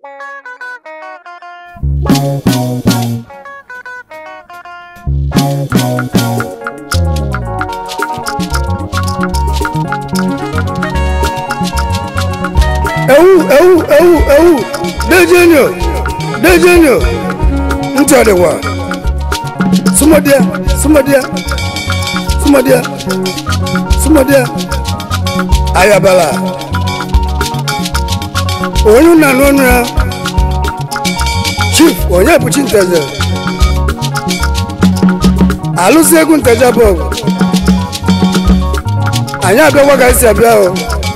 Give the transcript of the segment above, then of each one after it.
ewu ewu ewu ewu dejenyo dejenyo ntị ọ dịkwa sụmọdịa sụmọdịa sụmọdịa sụmọdịa ayabala onye nna n'ọnụ ya chief onye bụ chi nteje alụsị egwu nteje bụ ọgụ anyị abịakwa ka esi abịa o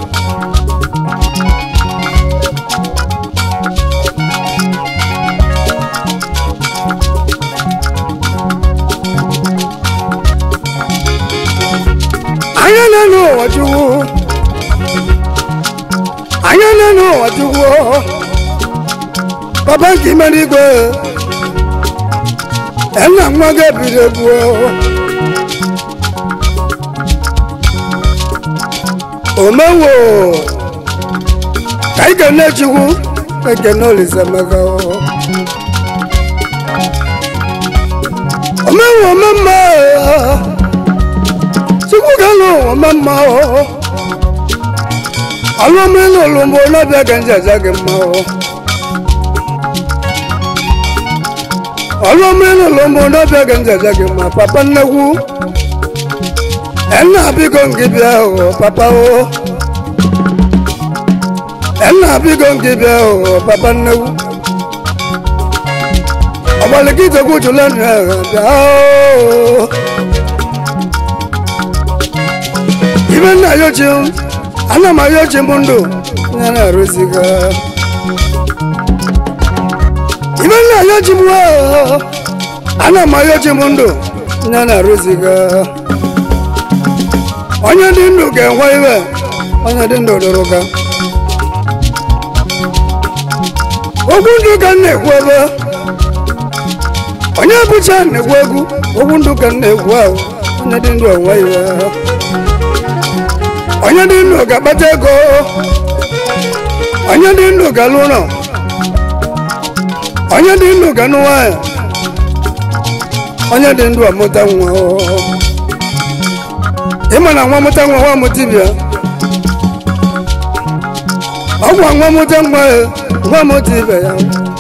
anya na-enu ụwa chukwu anya na-enu ụwa chukwu papa nke imere igwe nna nwa gị ebido egwu omewo ka ị ga-ene chukwu ekene olise maka omewo omemma chukwu ga-alụ ụwa mma ọlụmịlụ olumbo n'ọbịa ka njaja gị mma ọlụmịlụ olumbo n'ọbịa ka njaja gị mma papa nnekwu enna biko nke bịa o papa o enna biko nke bịa o papa nnekwu ọgbalikịtekwu jụla nụ ya bịa o ibe nna ya ochie ana m ahịa ochie mbụ ndụ ya na-arụziga ibe nna ya ochie mbụ ana m ahịa ochie mbụ ndụ ya na-arụziga onye dị ndụ ga-enwe iwe onye dị ndụ dụrụ ka okwu ndụ ka m na-ekwu ebe onye bụcha na-ekwu egwu okwu ndụ ka m na-ekwu ahụ onye dị ndụ enwe iwe onye dị ndụ ga-akpata ego onye dị ndụ ga-alụ ụlọ onye dị ndụ ga-anụ nwanyị onye dị ndụ amụta nwa ịma na nwa mụta nwa nwa mụta ibia ọgwa nwa mụta nwa ya nwa mụta ibe ya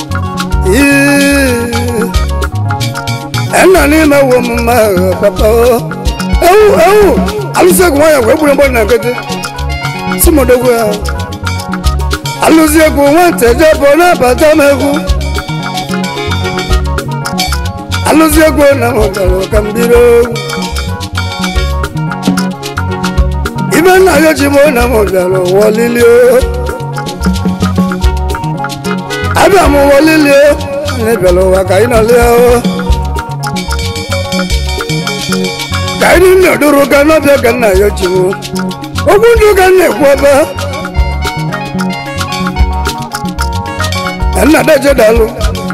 nna n'ime wo mma papa ewu ewu alụsị egwu nwanyị wee gburu mgbọ na nkịtị si modogwu ya alụsị egwu nwata eje bụ na-abata m egwu alụsị egwu na mụtara ka m biri egwu ibe nna ya ji mụ na m bịara ụwa lilie abịa m ụwa lilie anyị bịara ụwa ka anyị nọlie ka anyị na-eduru ga n'ọbịa ka nna ya jiwo okwu ndụ ka m na-ekwu ebe nna daje dalụ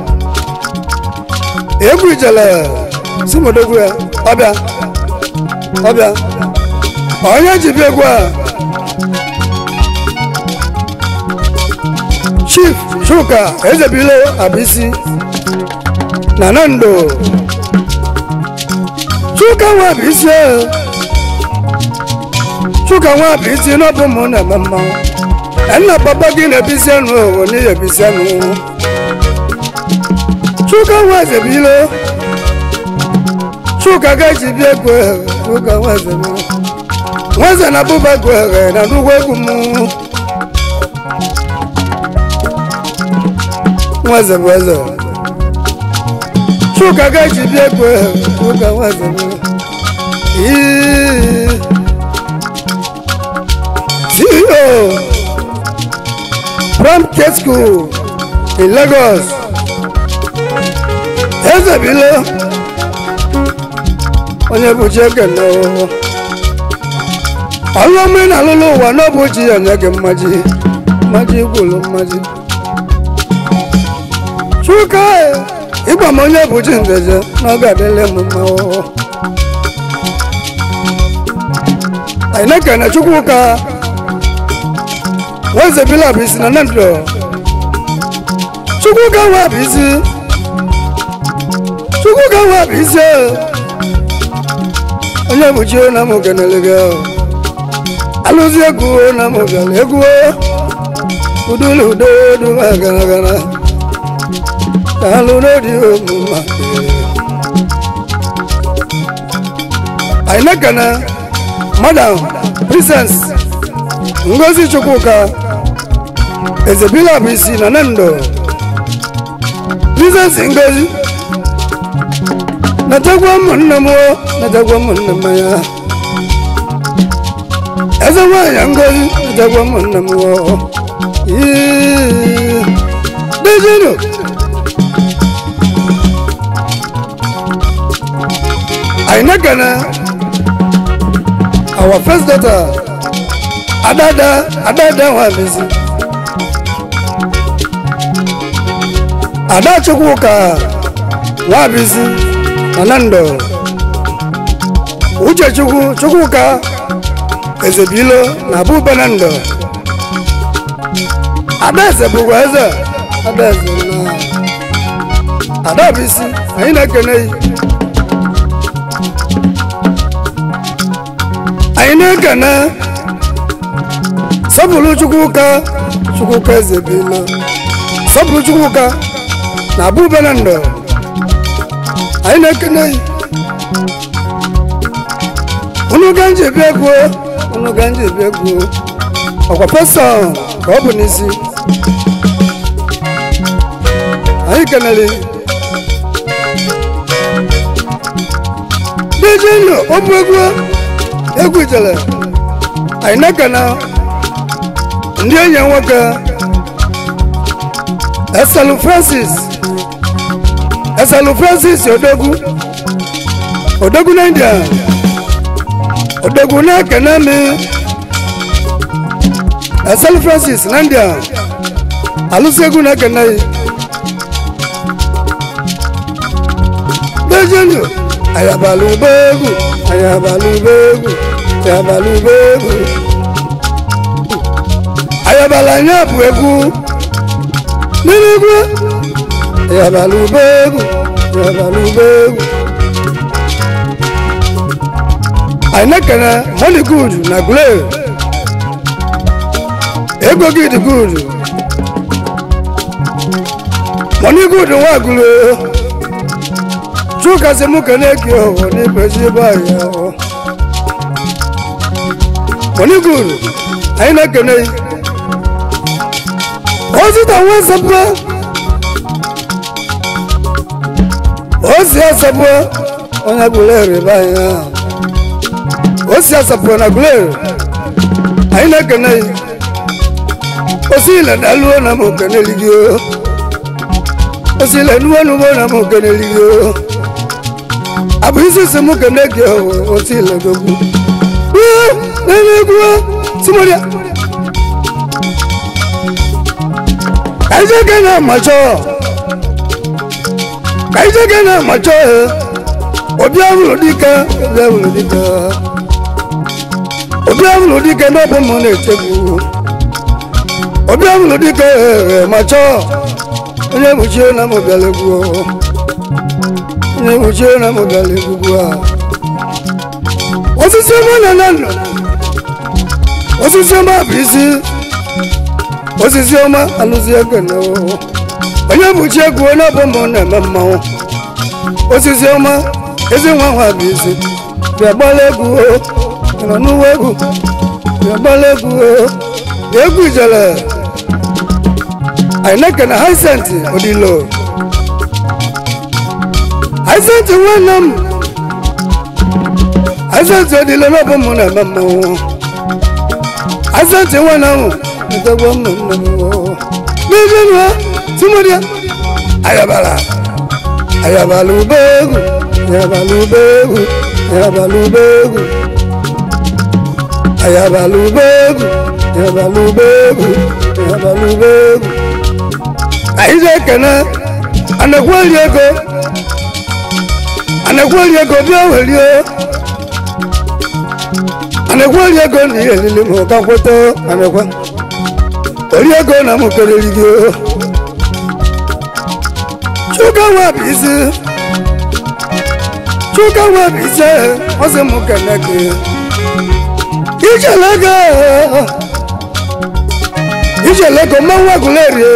egwu ijele si modogwu ya ọbịa ọbịa onye ji bịa egwu a chief chuka ezebile abisi na nando chuka nwa abisi chuka nwa abisi n'ọbụ mụ na-eme mmanwụ nna papa gị na-ebisi anụ owo n'ihi ebisi anụ chuka nwa ezebile chuka ga-eji bịa egwu chuka nwa ezebile nweze na bụba gwere na nnukwu egwu m nweze bụ eze chuka ga-eji bịa egwu chuka nweze bụ ceo from k school in lagos eze bile onye bụchi ekene ọhụhụ ọlụ ọmụ ị na-alụlụ ụwa n'ọbụ chi ya nye gị mmaji mmaji gwụlụ mmaji chuka ịgba m onye bụ chi ndeje na ọ ga-adịle m mma ọhụụ anyị na-ekene chukwuka nweze bilab isi na nandro chukwu ka nwa bụ isi chukwu ka nwa bụ isi onye bụ chi na mụ kenele gị alụzi egwu na mụ bịara egwu udulu udodu gara gara alụ n'odi omume anyị na-ekene madam princess ngozi chukwuka ezebila bụ isi na nendo princess ngozi natakwa ụmụnne m o natakwa ụmụnne m ya eze nwanyị ngozi natakwa ụmụnne m o dejinu anyị na-ekene our first daughter adada adada nwabisi ada chukwuka nwabisi anando uche chukwu chukwuka ezebilo na abu benando adaeze bụkwa eze adaeze na adabisi anyị na-ekene yi anyị na-ekene sọpụrụ chukwuka chukwuka eze bilo sọpụrụ chukwuka na abu benando anyị na-ekene yi unu ga nji ebe egwu unu ga nji ebe egwu ọkwa peson ka ọ bụ n'isi anyị kenere diji ndụ ọbụ egwu egwu ijele anyị na-ekene ndị enyi nwoke eselu francis eselu francis odogwu odogwu na india odogwu na-ekene mi eselu francis na india alụsị egwu na-ekene yi dejenu ayabalụ ube egwu ayabalụ ube egwu ayabalụ ube egwu ayabala anya bụ egwu n'ime egwu ayabalụ ube egwu ayabalụ ube egwu anyị na-ekene money good na gule ego gị dị good money good nwa gule chuka sị mụ kene gị ọhụ n'ibezi ebe anyị ọhụ money good anyị na-ekene yi ozita nwa nsọpụ osi asọpụ onye gule rịba anyị ahụ osi asapụ na gulere anyị na-ekene yi osi ile daluo na m okene ligio osi ile nuwo nuwo na m okene ligio abụ isi si m kene gị owe osi ile gogbu nene egwu timodia kaije na amacho kaije na amacho obi ahụrụ dike obi ahụrụ dike obi ahụrụ dike n'ọbụ m na-echegbu obi ahụrụ dike ma chọọ onye mụchie na m bịara egwu onye mụchie na m bịara egwugwu a osisi ọma na na ndụ osisi ọma bụ isi osisi ọma alụzi ego na onye mụchie egwu n'ọbụ m na-eme mmanwụ osisi ọma ezi nwa nwa bụ isi bịa gbala egwu nọ n'uwe egwu bịa gbala egwu egwu ijele anyị na-ekene haisenti odilo haisenti nwanne m haisenti odilo n'ọbụ m na-eme mmọnwụ haisenti nwanne m edogbo m nne m n'ihe nwa timodia ayabala ayabala ube egwu ayabala ube egwu ayabala ube egwu ayabala ube egwu ayabala ube egwu ayabala ube egwu anyị ga-ekene anakweli ego anakweli ego bịa welie anakweli ego na ihe elili ma ụka kweta anakwa ori ego na m kelere gị chuka nwa bụ isi chuka nwa bụ isi ọsị m kene gị ijelego ijelego mmanwụ agụleri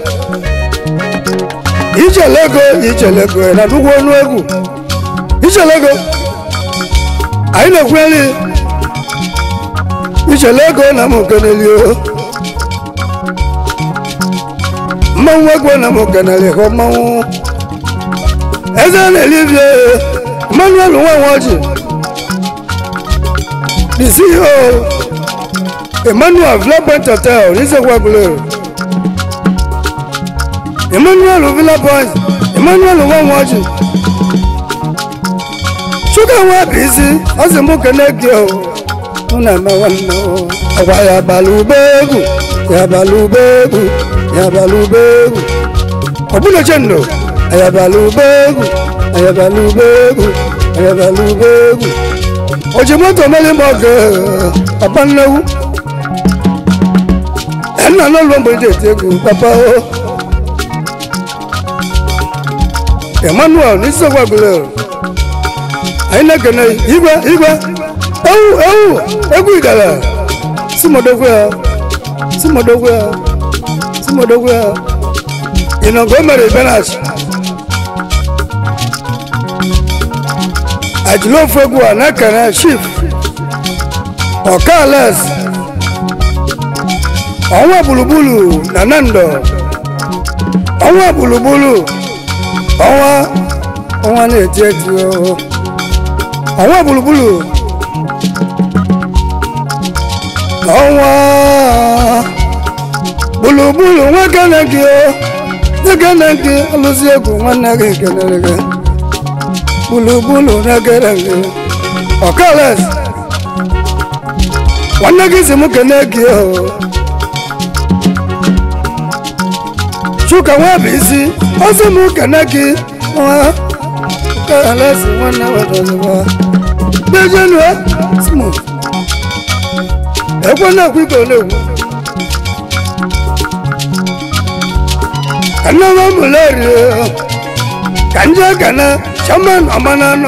ijelego ijelego na nnukwu ọnụ egwu ijelego anyị na-ekweli ijelego na m keneli mmanwụ egwu na m keneli ka mmanwụ eze na-elivie emmanuel nwanwaji the ceo emmanuel villapoint hotel n'izegwagulere emmanuel villapoint emmanuel nwanwaji chuka nwa bụ isi ọ sị mụ kene gị o mụ na-eme nwanne o ọgwa ya bala ube egwu ya bala ube egwu ya bala ube egwu ọ bụla chendo ya bala ube egwu ya bala ube egwu ya bala ube egwu o ji moto meli m ọgụ papa nnegwu nna n'ụlọ mgbe eji eti egwu papa o emmanuel n'isi gwagulere anyị na-ekene igwe igwe ewu ewu egwu igala si modogwu ya si modogwu ya si modogwu ya ịnọgọ mere benach ajụla ofu egwu a na-ekene chief ọkales ọnwa gburugburu na nando ọnwa gburugburu ọnwa ọnwa na-eti eti o ọnwa gburugburu ọnwa gburugburu nwoke na gị o nwoke na gị alụzi egwu nwanne gị kelere gị gburugburu na-egere gị ọkales nwanne gị si m kene gị o chuka nwa bụ isi ọsọ m kene gị nwa ọkales nwanne wedozigbo dejenue smu ekwe na-ekwu ike na-ekwu ka nne m mụleri ka ndị ekene chairman ọmananọ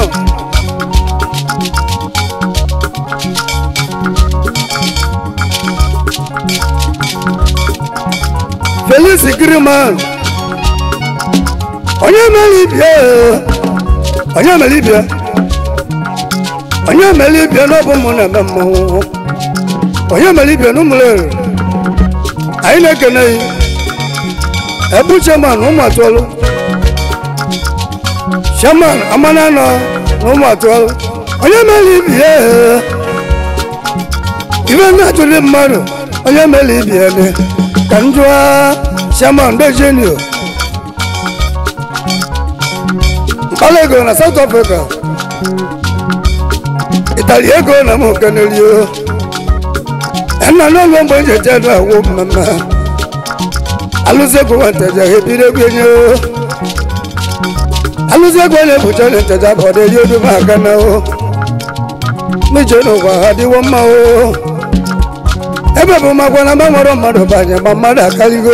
felix griman onye mere ibie onye mere ibie onye mere ibie n'ọbụ mụ na-eme mmanwụ onye mere ibie n'ụmụlere anyị na-ekene ya ebu chairman ụmụ atụọlụ chairman amananọ na ụmụ atụọlụ onye mere ibie ibe na-atụli mmadụ onye mere ibie ne ka m jụọ chairman dejenio mkpala ego na south africa ịtali ego na m kenelio nna n'ụlọ mgbe nje jedu awụ mmemme alụzi ego nwanteja ebiri egwu enye alụzi ego na-ebucha na nteja bụ ọdịri odu m aka na o n'ije n'ụwa ha dịwo mma o ebe bụ makwa na gbanwere mmadụ banye ma mmadụ akaligo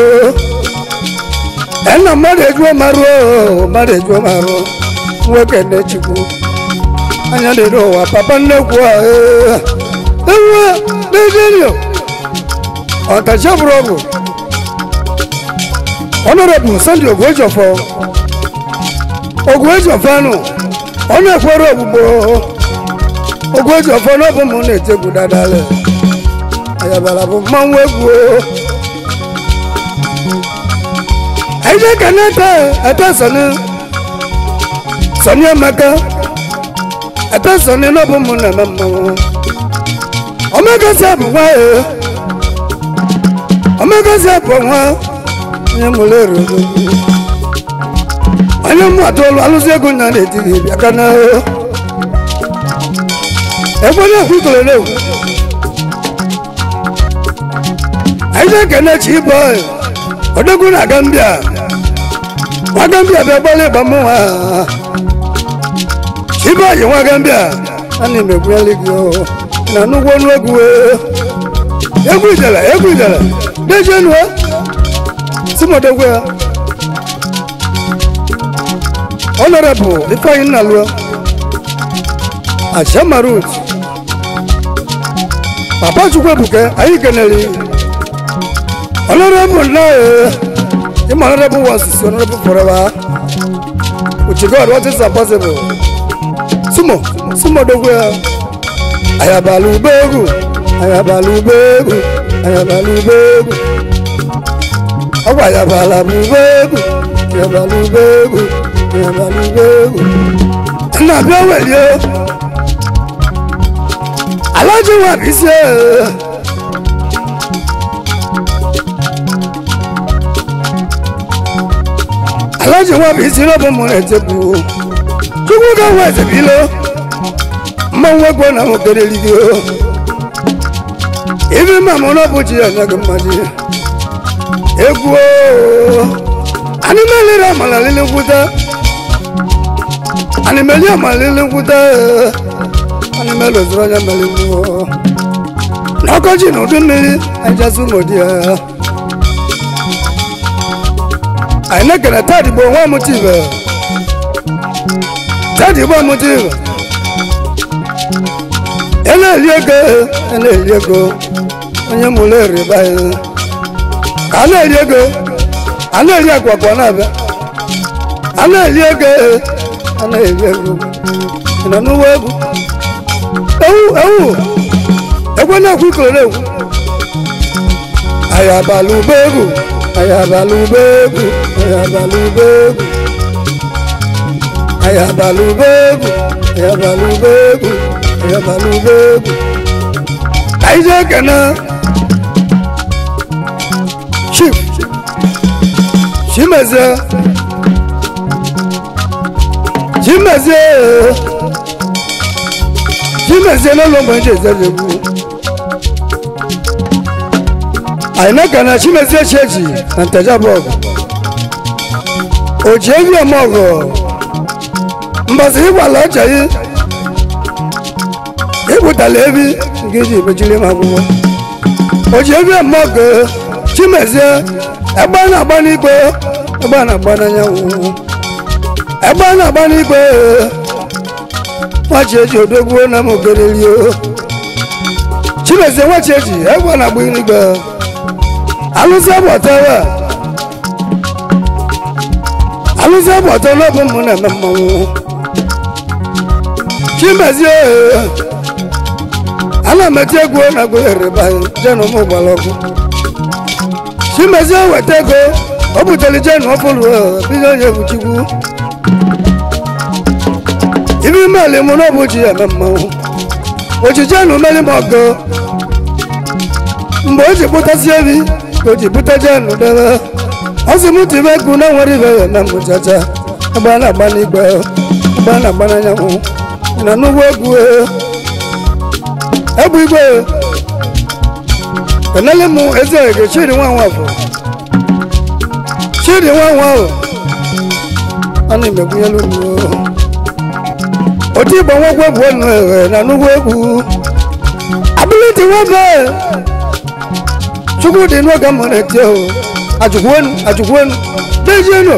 nna mmadụ ejuo marụ mmadụ ejuo marụ nwoke nne chukwu anya dịrị ụwa papa nnekwu a ewu dejenio ọtachi bụrụ ọgwụ ọnọrọbụ sandi ogwejọfọ ogwejọfọ anụ ọ na-ekwere ogbugbo ogwejọfọ n'ọbụ m na-etegwu dadale ayabara bụ mmanwụ egwu anyị ga-eka na-ete ete sọni sọni emeka ete sọni n'ọbụ m na-eme mmanwụ omegasi abụ nwa ya omegasi abụ nwa onye mụrụ ero onye mụ atụọlụ alụsị ego nya na-etighị bịa ka na ekwe na-ekwu ikele na-ekwu anyị na-ekene chi bọị odogwu na gambia nwa gambia bịa gbalị ịgba mmụnwa chi bọị nwa gambia ana m egwunyeli gị na nnukwu ọnụ egwu egwu idele egwu idele dejenue simodogwu ya honorable ifeanyi nnalụọ ashamarut papa chukwuebuke anyị kenere honorable nna im honorable once is honorable forever with god what is impossible sumo sumo dogwe ayabala ubegu ayabala ubegu ayabala ubegu ọgwa ayabala bụ ubegu ayabala ubegu ayabala ubegu nna bịa welie alaji wa bisi alaji wa bisi lọbụ mụ na-etekwu chukwu ka nwa ezebilo mmanwụ egwu na nwoke n'eluigwe ibi mma mụ na bụchi ya nya gị mmaji egwu animeliri amala lili nkwuta animeli amala lili nkwuta animeli ozuru onye mere mmụọ n'ọkọchị na udu mmiri ajasị ụmụdi ya anyị na-ekele tadị bụ onwe amụtive tadị bụ amụtive ẹ na-eli ego ẹ na-eli ego onye mụrụ eriba ya ka a na-eli ego a na-eli akwakwa na-abịa a na-eli ego a na-eli ego ị nọ n'ụwa egwu ewu ewu egwu na-ekwu ikoro egwu ayabala ube egwu ayabala ube egwu ayabala ube egwu ayabala ube egwu ayabala ube egwu ayabala ube egwu ka anyị jee kene chief chimezie chimezie chimezie n'ụlọ mgbe nje ezezegbu anyị na-ekene chimezie chechi na ntejabọgụ o ji evi eme ọgụ mbọsị ịgwala ọcha gị ịpụtala ebi nke ji mechiri m akwụkwọ o ji evi eme ọgụ chimezie egbe a na-agba n'igwe egbe a na-agba n'anyanwụ egbe a na-agba n'igwe nwachi eji odogwuo na m ogererio chimezie nwachi eji egbe a na-agba n'igwe alụsị agbatawa alụsị agbata n'ọbụ m na-eme mmanwụ chimezie ana m eti egwu na gụghereba jenụ m gbara ọkụ chimezie weta ego o butere jenụ ọfụrụ bido onye buchikwu ibi meli mụ na ọbụchi ya eme mmanwụ ochijenụ meli m ọgọ mgbe o ji kpụtasị ebi ka o ji bute jenụ debe ọ sị m tibe egwu na nwere ibe ya na mụchacha ebe a na-agba n'igwe ebe a na-agba n'anyanwụ na n'ugbo egwu egbu igwe kenele m eze ege chidi nwa nwa bụ chidi nwa nwa ahụ a na-emegbunyelu m otu igbo nwekwe bụ enu eghe na n'ugbo egwu abiliti nwoke chukwu dị n'oge m na-eti ahụ ajukwenu ajukwenu dejienu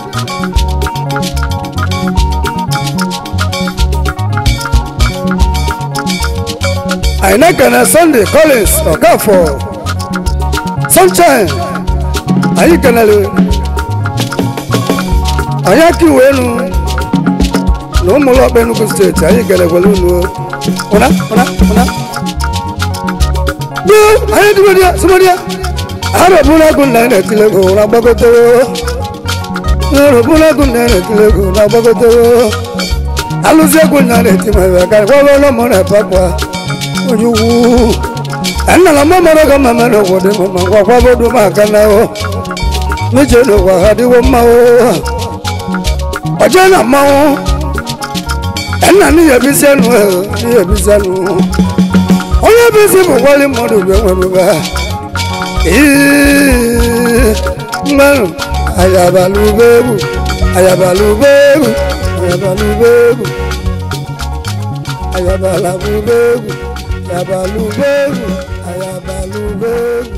anyị na-ekene sunday collins ọkafọ sunshine anyị kenere anyị aka iwe enu na ụmụlọkpa enugu steeti anyị kelekwere unu ụna ụna ụna gboo anyị dịbodịa sịbodịa arọbụlagụ na na-etilego na gbagotewo arọbụlagụ na na-etilego na gbagotewo alụzi egwu na na-eti ma ebe aka gwagolo mụ na pakwa ojukwu ennala mụ mara ka mma mere obodo m ma gwakwa bodo m aka na o meche n'ụwa ha dịwo mma o ọjọ na mmanwụ enna n'ihe ebisi enu n'ihe ebisi enu onye ebisi bụ gwali mmadụ bụ enwere mmanụ ayabala ugegbu ayabala ugegbu ayabala ugegbu ayabala ugegbu ayabala ugegbu ayabala ugegbu